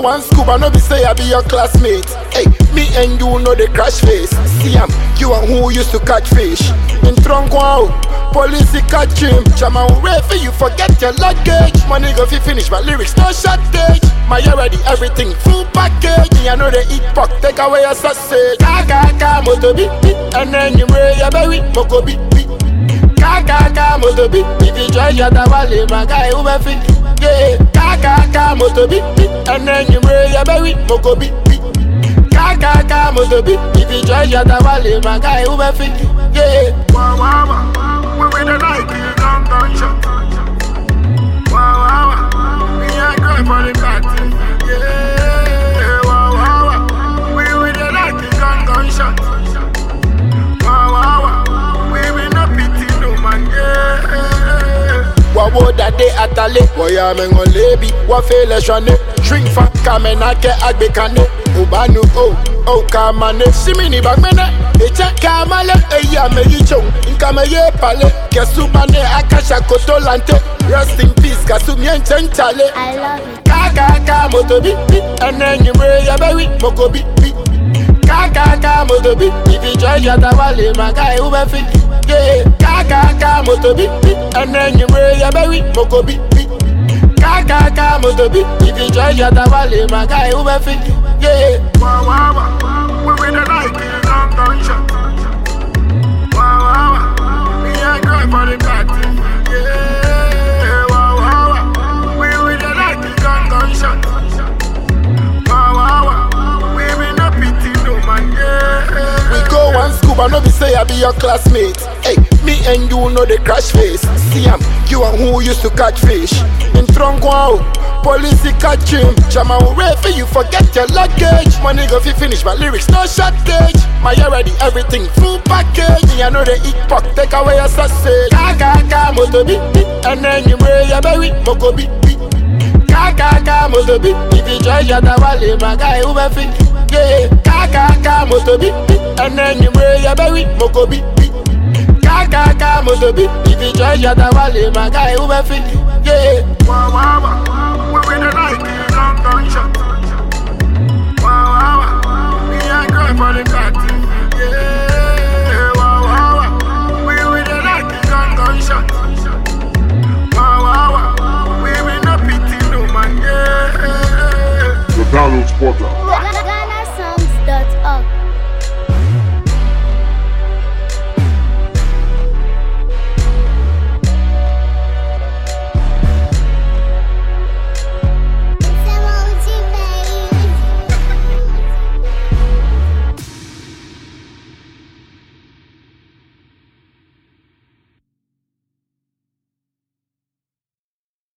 one scuba, no be say I be your classmate. Hey, me and you know the crash face. See am, you and who used to catch fish. In trunk wow, police catch him. Chama for you forget your luggage. Money go fi finish, my lyrics no shortage. My already everything full package. Me I know they eat pork, take away your sausage. Kaka kaka moto beat beat, and then you wear your berry, moko beat beat. Kaka kaka moto beat, if you try your tawale, my guy who be fit. Yeah, kaka kaka moto beat beat, and then you wear your berry, moko beat beat. Kaka kaka moto beat, if you try your tawale, my guy who be fit. Yeah. Wow, wow, wow. We with the light, you gun gunshot. Wow, wow, wow. Me and girl for the party. Yeah, wow, wow, wow. We with the light, you gun gunshot. Wow, wow, wow. We will not pity no man. Yeah. wawo dade atale wọ́yà mẹ́ngàn lébi wọ́n fẹ́ lẹ́sọ̀nẹ́ drink fa kàmẹ́nàkẹ́ àgbékané òbánu o o kàmánẹ́ símìnì bàgbẹ́nẹ́ ètè kàmálẹ̀ èyí àmẹ́yí tsòun nkàmẹ́yẹ palẹ̀ kẹsùmánẹ́ akásà kòtò lantẹ́ rest in peace kàsùmíẹ́ ǹjẹ́ ǹjalẹ̀ I love it. kàkàkà mọ́tò bí bí ẹnẹ́ nyìmúrẹ́ yabẹ́wì mọ́kò bí bí kàkàkà mọ́tò bí ibi jọ yàtà wálé màkà ewu bẹ́ fi yé kàkàkà mọ́tò bí bí ẹnẹ́ nyìmúrẹ́ yabẹ́wì mọ́kò bí bí kàkàkà mọ́tò bí ibi jọ yàtà wálé màkà ewu bẹ́ fi yé. Wow, wow, wow. We with the light, you gun gunshot. Wow, wow, wow. Me and girl for the party. Yeah, wow, wow, wow. We with the light, you gun gunshot. Wow, wow, wow. We will not pity no man. Yeah. We go one scuba, no be say I be your classmate. Hey, me and you know the crash face. See am, you and who used to catch fish. In trunk wow, police catch him. Chama for you forget your luggage. Money go fi finish, my lyrics no shortage. My already everything full package. Me I know they eat pork, take away your sausage. Kaka kaka moto beat beat, and then you wear your berry, moko beat beat. Kaka moto beat, if you try your tawale, my guy who be fit. Yeah, kaka moto beat beat, and then you wear your berry, moko beat beat. Kaka moto beat, if you try your tawale, my guy who be fit. Yeah. Wow, wow, wow. We with the light, you gun gunshot. Wow, wow, wow. Me and girl for the party. Yeah, wow, wow, wow. We with the light, you gun gunshot. Wow, wow, wow. We will not pity no man. Yeah. The Download Portal.